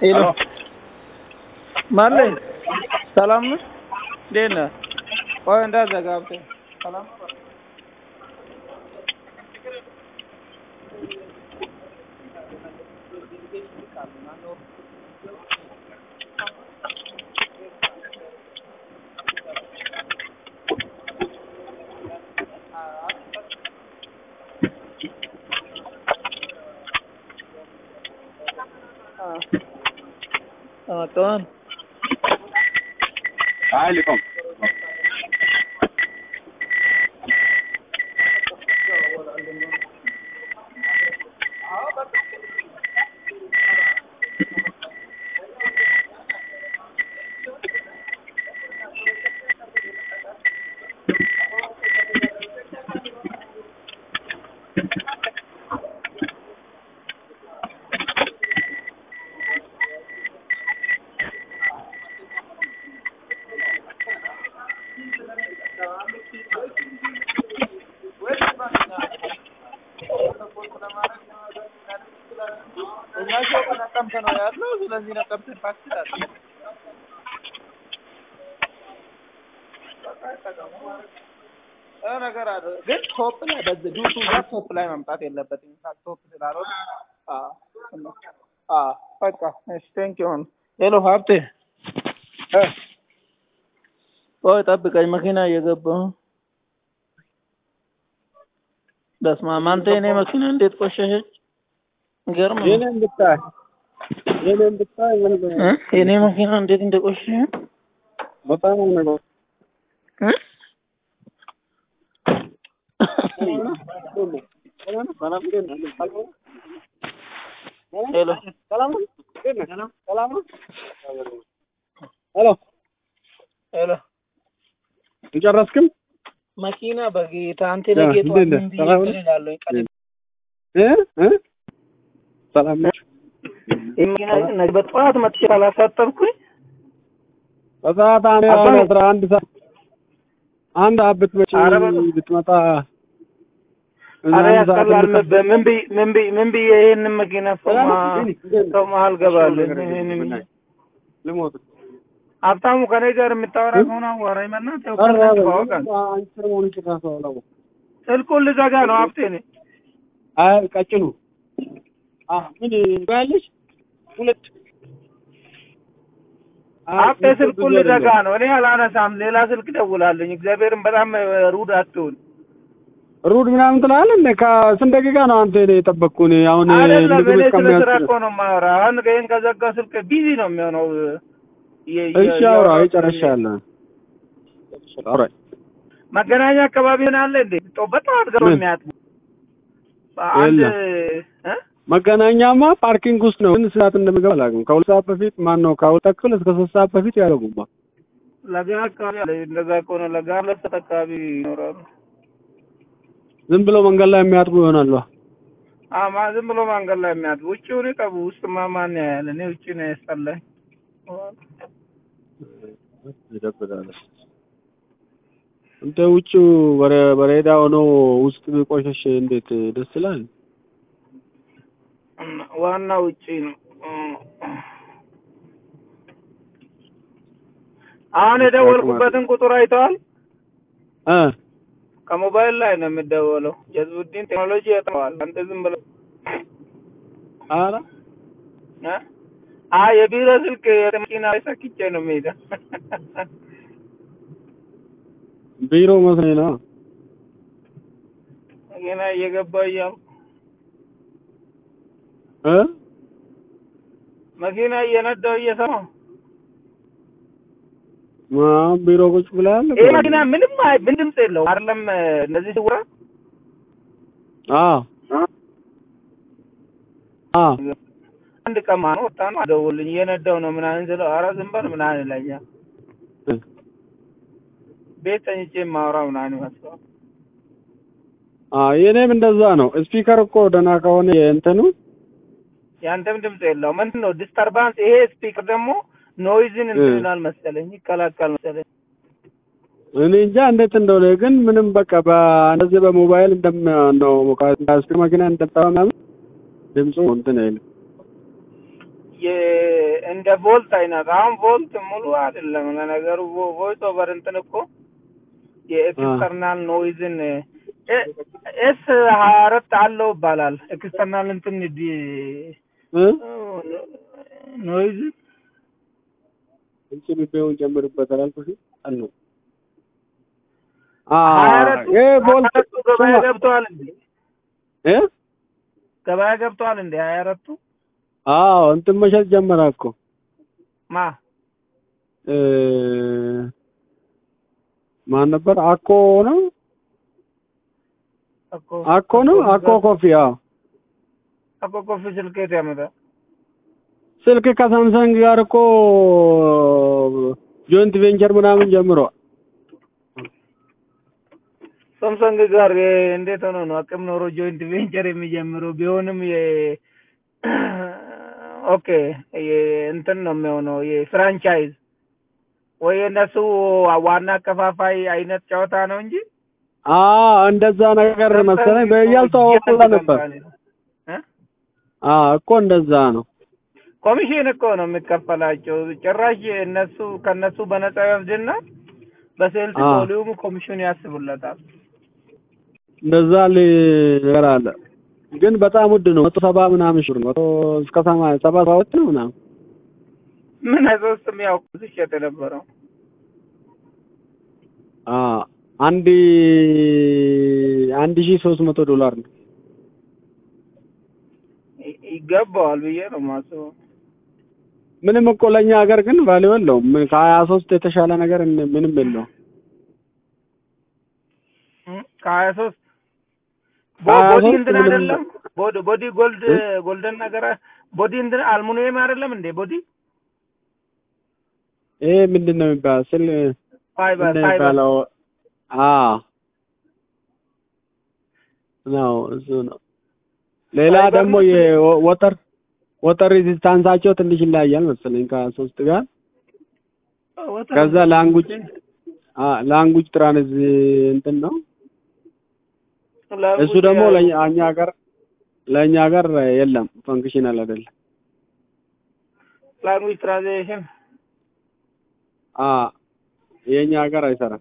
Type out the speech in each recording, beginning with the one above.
ሄሎ ማለኝ ሰላም ነው? እንዴት ነህ? ቆይ እንዳትዘጋብኝ። ሰላም ነው? ተመጣጣን አይ ሊቆም እኛ ሰው ነቀምት ነው ያለው። ስለዚህ ነቀምት ታክሲ አለ። የሆነ ነገር አለ ግን ቶፕ ላይ በዚህ ዱቱ ጋር ቶፕ ላይ መምጣት የለበትም። ኢንፋክት ቶፕ ስላልሆነ አዎ አዎ በቃ እሺ ቴንክ ዩ ሄሎ ሀብቴ እ ቆይ ጠብቀኝ መኪና እየገባሁ በስመ አብ አንተ የኔ መኪና እንዴት ቆሸሸች ገርም ነው የኔን ብታይ የኔን ብታይ ምን እ የኔ መኪና እንዴት እንደቆሸሸ በጣም ነው ነገር እ ሄሎ ሄሎ ሄሎ እንጨረስክም መኪና በጌታ አንተ ያ፣ ለጌታ እንዴት ነህ? ምን ብዬ ሰላም ነህ? እላለሁ ቀድሜ እ እ ሰላም ነሽ? ይህ መኪና ግን ነገ በጠዋት መጥቼ ካላሳጠብኩኝ በሰዓት አንድ አባ- አሁን አስራ አንድ ሰዓት አንድ አብት መቼ ኧረ በለው። ብትመጣ አረ አንድ ሰዓት ያስጠላል። እንድትመጣ- ምን ምን ብዬ ምን ብዬ ምን ብዬ ይሄንን መኪና ሰው ማ- ሰው መሀል ገባለሁ። ይሄንን ልሞት ሀብታሙ ከኔ ጋር የምታወራ ከሆነ አዋራኝ። በእናትህ ያው ኧረ ከእናንተ በለው። ባወቃ አንቺ ሰሞኑን ጭራሽ አላወኩም። ስልኩን ልዘጋ ነው ሀብቴ እኔ አይ ቀጭኑ አ ምን ባያለሽ ሁለት ሀብቴ ስልኩን ልዘጋ ነው እኔ አላነሳም። ሌላ ስልክ ደውላለኝ። እግዚአብሔርን በጣም ሩድ አትሁን። ሩድ ምናምን ትላለህ እንደ ከስንት ደቂቃ ነው አንተ እኔ የጠበቅኩህ እኔ አሁን አይደለም ምግብ እኔ ስለ ስራ እስከሚያስችል እኮ ነው የማወራ። አሁን ይሄን ከዘጋ ስልክ ቢዚ ነው የሚሆነው። የ- የ- እሺ አውራ የወራው ይጨርሻለሁ አውራ መገናኛ አካባቢ ሆነ አለ እንዴ? ጦ በጣም ገሮ ምን? የሚያጥቡ አንድ የለም። እ መገናኛማ ፓርኪንግ ውስጥ ነው ግን ሰዓት እንደምገባ አላውቅም ከሁለት ሰዓት በፊት ማን ነው ከሁለት ተኩል እስከ ሶስት ሰዓት በፊት ያደርጉማ ለጋ አካባቢ አለ። እንደዛ ከሆነ ለጋ ሁለት ሰዓት አካባቢ ይኖራሉ። ዝም ብሎ መንገድ ላይ የሚያጥቡ ይሆናሉ አማ ዝም ብሎ መንገድ ላይ የሚያጥቡ ውጭውን ይቀቡ። ውስጥማ ማን ያያል? እኔ ውጭ ነው ያስጠላኝ። ይደብራል እንደ ውጭ በረ በሬዳ ሆኖ ውስጥ ቢቆሸሽ እንዴት ደስ ይላል እና ዋና ውጪ ነው። አሁን የደወልኩበትን ቁጥር አይተዋል? እ ከሞባይል ላይ ነው የሚደወለው። ጀዝቡዲን ቴክኖሎጂ ያጠዋል። አንተ ዝም ብለህ ኧረ እ? አ የቢሮ ስልክ መኪና ላይ ሰክቼ ነው የምሄደው። ቢሮ መስሎኝ ነው መኪና እየገባ እያልኩ እ መኪና እየነዳው እየሰማሁ አሁን ቢሮ ቁጭ ብለሃል ይሄ መኪና ምንም አይ- ምን ድምፅ የለውም አይደለም። እነዚህ ስውራ አዎ አዎ አንድ ቀማ ነው ወጣ ነው ደውልኝ እየነዳው ነው ምናምን ስለው ኧረ ዝም በል ምናምን ይለኛል። ቤት ተኝቼ የማወራ ምናምን ይመስለዋል። አዎ የኔም እንደዛ ነው ስፒከር እኮ ደህና ከሆነ የእንትኑ ያንተም ድምፅ የለውም። ምንድን ነው ዲስተርባንስ? ይሄ ስፒከር ደግሞ ኖይዝን እንትን እ። ይላል መሰለኝ ይከላከል መሰለኝ። እኔ እንጃ እንዴት እንደሆነ ግን ምንም በቃ በእንደዚህ በሞባይል እንደም ነው ከስፒከር መኪና እንደምታየው ምናምን ድምፁ እንትን አይልም የ- እንደ ቮልት አይነት አሁን ቮልት ሙሉ አይደለም ለነገሩ ቮ- ቮይስ ኦቨር እንትን እኮ የኤክስተርናል ኖይዝን ኤ- ኤስ ሀያ አራት አለው ይባላል ኤክስተርናል እንትን ዲ- እ ኖይዝ እንቺ ቢሆን ጨምርበታል አልኩሽ አሉ ሀያ አራቱ ይሄ ቦልት ሀያ አራቱ ገበያ ስማ፣ ገብተዋል እንዴ እ ገበያ ገብተዋል እንዴ ሀያ አራቱ አዎ እንትን መሸጥ ጀመረ እኮ ማ እ ማን ነበር? አኮ ነው እኮ አኮ ነው አኮ ኮፊ። አዎ እኮ ኮፊ ስልክ የት ያመጣል ስልክ ከሳምሰንግ ጋር እኮ ጆይንት ቬንቸር ምናምን ጀምሯል። ሳምሰንግ ጋር የ- እንዴት ሆኖ ነው አቅም ኖሮ ጆይንት ቬንቸር የሚጀምረው? ቢሆንም የ ኦኬ የ- እንትን ነው የሚሆነው የፍራንቻይዝ ወይ የእነሱ ዋና አከፋፋይ አይነት ጨዋታ ነው እንጂ አ እንደዛ ነገር መሰለኝ በያልተዋወቁላ ነበር። እ? አ እኮ እንደዛ ነው። ኮሚሽን እኮ ነው የሚከፈላቸው። ጭራሽ እነሱ ከነሱ በነፃ ይወስድና በሴልስ አ። ቮሊዩም ኮሚሽን ያስቡለታል። እንደዛ ሊ- ነገር አለ። ግን በጣም ውድ ነው። መቶ ሰባ ምናምን ሺህ ብር ነው። መቶ እስከ ሰማንያ ሰባ ሰባት ነው ምናምን ምን ሶስት የሚያውቁ ሲሸጥ የነበረው አ አንድ አንድ ሺህ ሶስት መቶ ዶላር ነው። ይ- ይገባዋል ብዬ ነው የማስበው። ምንም እኮ ለኛ ሀገር ግን ቫልዩ የለውም። ምን ከሀያ ሶስት የተሻለ ነገር እን- ምንም የለውም። እ? ከሀያ ሶስት ከሀያ ቦዲ ሶስት እንትን ምንም- አይደለም ቦዲ ቦዲ ጎልድ እ? ጎልደን ነገር ቦዲ እንትን አልሙኒየም አይደለም እንዴ ቦዲ ይሄ ምንድን ነው የሚባለው? ስል ፋይበር ምንድን ነው ፋይበር የሚባለው? አ ነው እሱ ነው። ሌላ ፋይበር ደግሞ ነው። የወተር ወተር ሬዚስታንሳቸው ትንሽ ይለያያል መሰለኝ ከሀያ ሶስት ጋር ወተር ከዛ ላንጉጅ አ ላንጉጅ ትራንስ እንትን ነው እሱ ደግሞ ለኛ እኛ ሀገር ለእኛ ሀገር የለም ፈንክሽናል አይደለም። ላንጉጅ ትራንዚሽን አ የኛ ሀገር አይሰራም።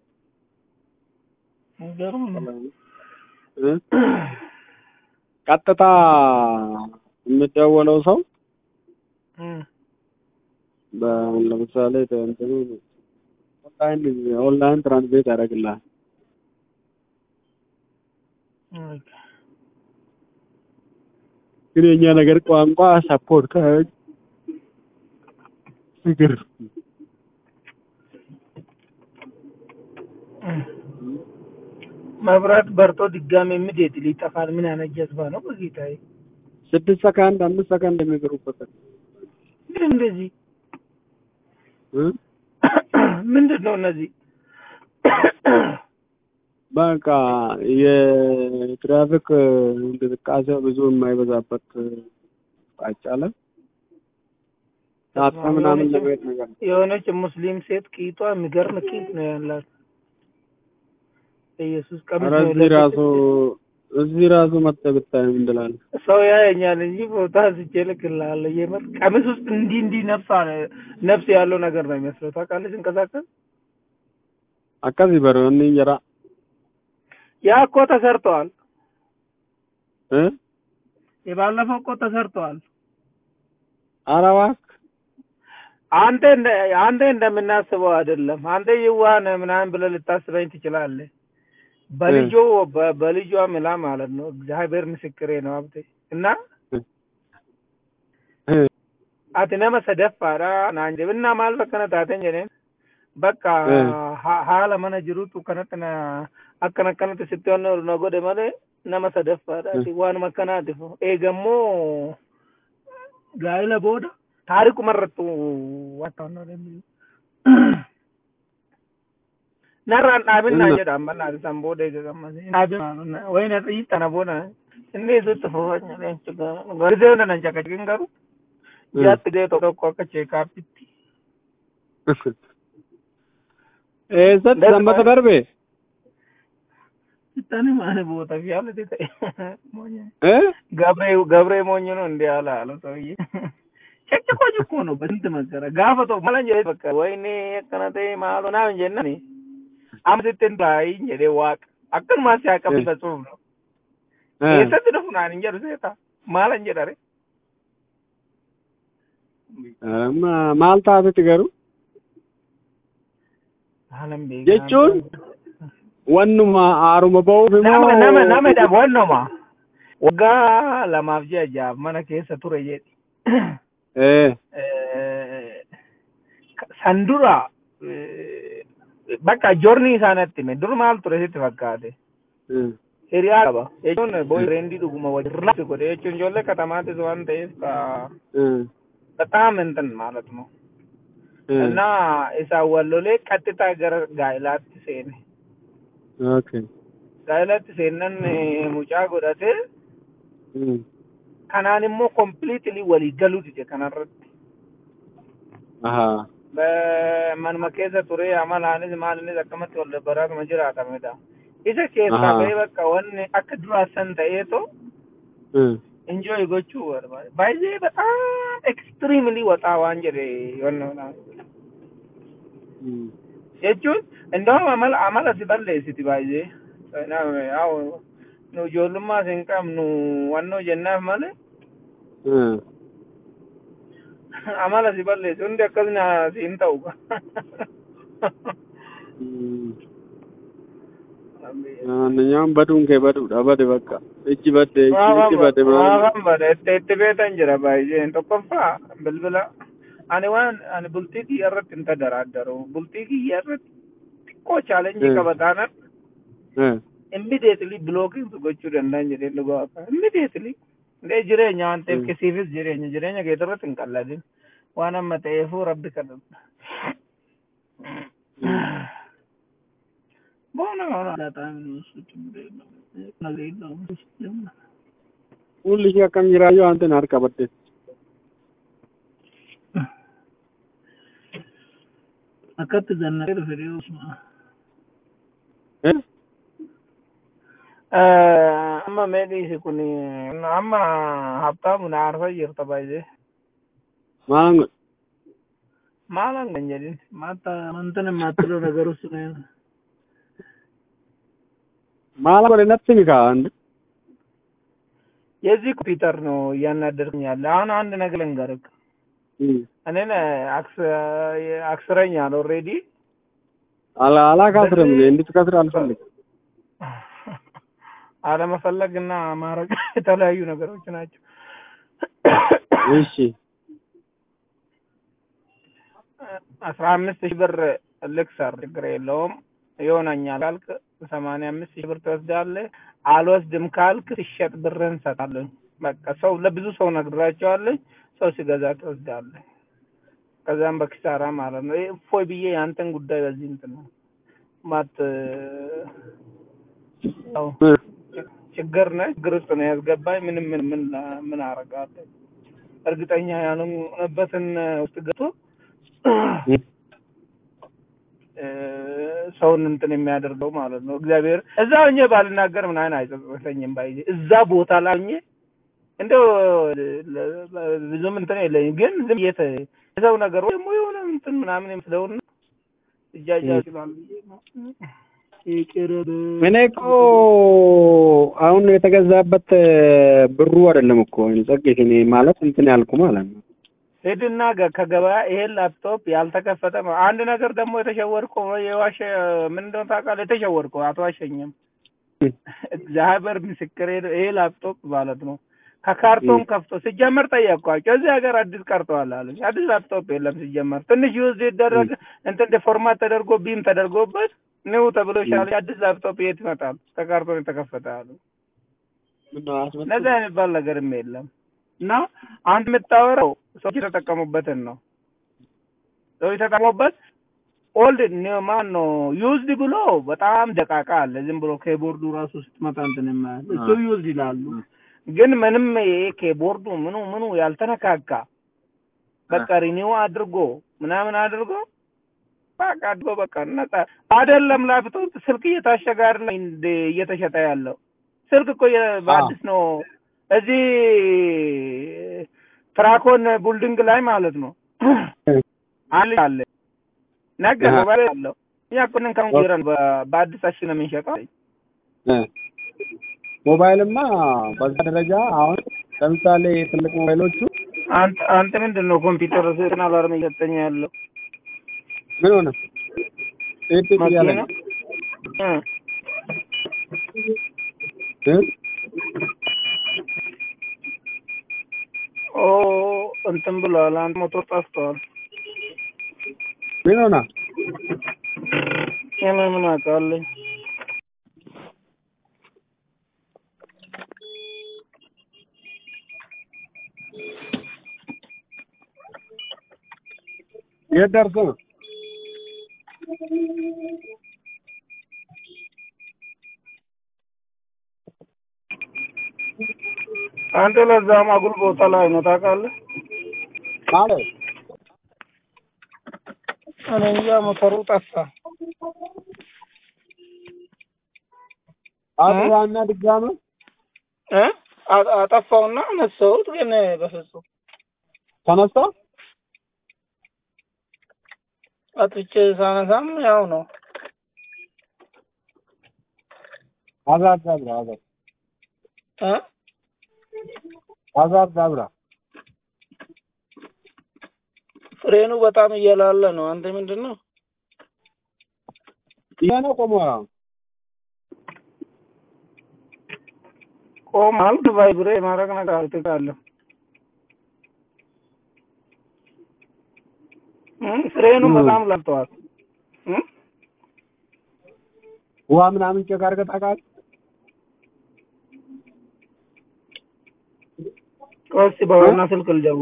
የሚገርም ነው። እ? ቀጥታ የሚደወለው ሰው እ። በ- ለምሳሌ እንትኑ ኦንላይን ኦንላይን ትራንስሌት ያደርግልሃል። ኦኬ። ግን የኛ ነገር ቋንቋ ሰፖርት ካደረግ ችግር መብራት በርቶ ድጋሜ ምዴት ሊጠፋል። ምን አይነት ጀዝባ ነው በጌታዬ! ስድስት ሰከንድ አምስት ሰከንድ የሚገሩበት ግን እንደዚህ እ? ምንድን ነው እነዚህ? በቃ የትራፊክ እንቅስቃሴ ብዙ የማይበዛበት ቃጫለ ታጥፋ ምናምን ለማየት ነገር ነው። የሆነች ሙስሊም ሴት ቂጧ የሚገርም ቂጥ ነው ያላት። ኢየሱስ ቀሚስ ኧረ ነው እዚህ ራሱ የለበሰችው። እዚህ ራሱ መጥተህ ብታይ ምን ትላለህ? ሰው ያየኛል እንጂ ፎቶ አንስቼ እልክልሃለሁ። የምር ቀሚስ ውስጥ እንዲህ እንዲህ ነፍስ አለ ነፍስ ያለው ነገር ነው የሚመስለው። ታውቃለህ ሲንቀሳቀስ akkasii bara inni jira ያ እኮ ተሰርተዋል። እ የባለፈው እኮ ተሰርተዋል። ኧረ እባክህ አንተ እንደ አንተ እንደምናስበው አይደለም። አንተ የዋህ ነህ ምናምን ብለህ ልታስበኝ ትችላለህ። በልጆ በ- በልጇ ምላ ማለት ነው። እግዚአብሔር ምስክሬ ነው ሀብቴ እና እ ati nama sadaffaadha naan jebinaa maal bakka na taateen jedheen bakka Mm. ha- haala mana jirutu kanatti na akkan akkanatti sitti wanna na godhe malee nama sadaffaadha ati waanuma akkanaatiif eegammoo gaa'ila booda taarikuma irrattu wanta wanna danda'u narraan dhaabinaa Inna. jedha amma naati san booda eega gammadee dhaabinaa wayna xiixana booda inni isutti fufanya leencu garisee hunda nan caqaciqin garuu jaatti ga'e tokko tokko akka cheekaappitti eessatti Darbe. sanbata darbe Tani maali boota fi haalati ta'e. እ Gabree gabree moonyi nu እንዲህ አለ አለ ሰውዬ። ጨቅጭቆኝ እኮ ነው በስንት መከራ ጋፈቶ ማለን ጀ በቃ ወይኔ የከነተ ማሎ ናምን ጀናኒ አምስትን ባይኝ ጀዴ ዋቅ አክን ማስ ያቀብ በጽሁፍ ነው የሰት ደፉናን እንጀሩ ሴታ ማለን ጀዳሬ maal taatetti garuu jechuun wannuma haaruma ba'uuf nama nama nama dha wannuma waggaa lamaaf ji'a jaaf mana keessa ture jedhi san dura bakka joorni isaanatti hime dur maal ture sitti fakkaate hiriyaa qaba jechuun boyfriendii dhuguma wajjirraa godhe jechuun ijoollee katamaattis waan ta'eef ka በጣም እንትን ማለት ነው እና isa wallolee ቀጥታ gara gaa'ilaatti seene okay gaa'ilatti seennan mucaa godhate kanaan immoo completely walii galuu dide kanarratti manuma keessa ture amalaanis maalinis akkamatti wal baraatuma jiraatamedha isa keessaa bahee bakka wanni akka duraa san ta'eeto enjoy gochuu barbaade baay'ee በጣም ኤክስትሪምሊ ወጣ ዋን ጀደ የሆነ jechuun እንደውም አመል አመል ሲበለሲቲ baay'ee ያው nu ijoollummaas hin qabnu wannoo jennaaf malee amala si balleessu hundi akkasina siin ta'u Naanyaan baduun kee baduudha bade bakka ijji badde ijji badde Waan bade itti itti beetan jira baay'een tokkoffaa bilbila ani waan ani bultii kiyya irratti hin tadaraaddaru bultii kiyya irratti xiqqoo chaalenjii qaba taanan immediately blocking gochuu danda'an jedhee dhugaa akka immediately ndee jireenya waan ta'eef kisiifis jireenya jireenya kee irratti hin qalladin waan amma ta'eefuu rabbi kadhadha. Buona buona agatami Fuulli ishee akkam jiraayyuu waan ta'in harka badde. Akkatti zannaqee dhufe dhiyoosuma. Amma meedhiisi kun amma habtaamu na aarsaa jirta baay'ee. Maalan godhe? Maalan kan jedhin maata amantan maattilo nagarus maalan godhe natti mi kaa'an የዚህ ኮምፒውተር ነው እያናደርክኝ ያለ። አሁን አንድ ነገር ልንገርህ። እኔን አክስረኛል ኦልሬዲ አላካስርም እንድትከስር አልፈልግም። አለመፈለግና ማድረግ የተለያዩ ነገሮች ናቸው። እሺ አስራ አምስት ሺህ ብር ልክሰር ችግር የለውም ይሆነኛል ካልክ ሰማንያ አምስት ሺህ ብር ትወስዳለህ። አልወስድም ካልክ ሲሸጥ ብርህን እሰጣለሁ። በቃ ሰው ለብዙ ሰው ነግራቸዋለኝ። ሰው ሲገዛ ትወስዳለህ። ከዛም በኪሳራ ማለት ነው። እፎይ ብዬ ያንተን ጉዳይ በዚህ እንትን ነው ማት ያው ችግር ነው ችግር ውስጥ ነው ያስገባኝ። ምንም ምን ምን ምን አረጋለሁ? እርግጠኛ ያልሆነበትን ውስጥ ገብቶ ሰውን እንትን የሚያደርገው ማለት ነው። እግዚአብሔር እዛ ሆኜ ባልናገር ምን አይነት አይጸጽተኝም ባይ እዛ ቦታ ላይ ሆኜ እንደው ብዙም እንትን የለኝም፣ ግን ዝም የተ የሰው ነገር ደግሞ የሆነ እንትን ምናምን የምስለውና እጃጃ ይችላል ብዬ ነው። እኔ እኮ አሁን የተገዛበት ብሩ አይደለም እኮ ጸጌት እኔ ማለት እንትን ያልኩ ማለት ነው። ሂድና ከገበያ ይሄን ላፕቶፕ ያልተከፈተ ነው። አንድ ነገር ደግሞ የተሸወድከው የዋሸ ምን እንደሆነ ታውቃለህ? የተሸወድከው አትዋሸኝም። እግዚአብሔር ምስክሬ ነው። ይሄ ላፕቶፕ ማለት ነው ከካርቶን ከፍቶ ሲጀመር ጠየቅኳቸው። እዚህ ሀገር አዲስ ቀርተዋል አሉኝ። አዲስ ላፕቶፕ የለም ሲጀመር። ትንሽ ዩዝ ይደረግ እንትን ፎርማት ተደርጎ ቢም ተደርጎበት ኒው ተብሎ ይሻላል። አዲስ ላፕቶፕ የት ይመጣል? ከካርቶን የተከፈተ አሉ። ነዛ የሚባል ነገርም የለም። እና አንድ የምታወራው ሰዎች የተጠቀሙበትን ነው። ሰዎች የተጠቀሙበት ኦልድ ማን ነው ዩዝድ ብሎ በጣም ደቃቃ አለ። ዝም ብሎ ኬቦርዱ ራሱ ስትመጣ እንትን የማያል እሱ ዩዝድ ይላሉ። ግን ምንም ይሄ ኬቦርዱ ምኑ ምኑ ያልተነካካ በቃ ሪኒው አድርጎ ምናምን አድርጎ በቃ አድርጎ በቃ ነጻ አይደለም። ላፕቶፕ ስልክ እየታሸገ አይደለም እየተሸጠ ያለው ስልክ እኮ በአዲስ ነው እዚህ ትራኮን ቡልዲንግ ላይ ማለት ነው አለ አለ ነገ አሃ። ሞባይል አለው እኛ እኮ ነን ከንጉረን በአዲስ አሽ ነው የምንሸጠው እ ሞባይልማ በዛ ደረጃ አሁን ለምሳሌ ትልቅ ሞባይሎቹ አንተ አንተ ምንድን ነው ኮምፒውተር ስና አላርም እየሰጠኝ ያለው ምን ሆነ ጤጥ እያለ መኪና ነው እ እ ኦ እንትን ብሏል። አንድ ሞቶር ጠፍቷል። ምን ሆነ እኔ ምን አውቃለኝ? የት ደርሶ ነው አንተ ለዛም አጉል ቦታ ላይ ነው ታውቃለህ? ማለት እኔ እንጃ ሞተሩ ጠፋ። አጥዋና ድጋሚ እ አ- አጠፋውና አነሳሁት፣ ግን በፍጹም ተነስቶ አጥፍቼ ሳነሳም ያው ነው። አዛብ ዛብራ አዛብ እ አዛብ ዛብራ ፍሬኑ በጣም እየላለ ነው። አንተ ምንድን ነው? ይሄ ነው ቆሞ ቆሟል። ቫይብሬ ማድረግ ነገር አልትቃለሁ። ፍሬኑ እ። በጣም ላልተዋል። እ? ውሃ ምናምን ቼክ አድርገህ ታውቃለህ? ቆይ እስኪ በዋና ስልክ ልደውል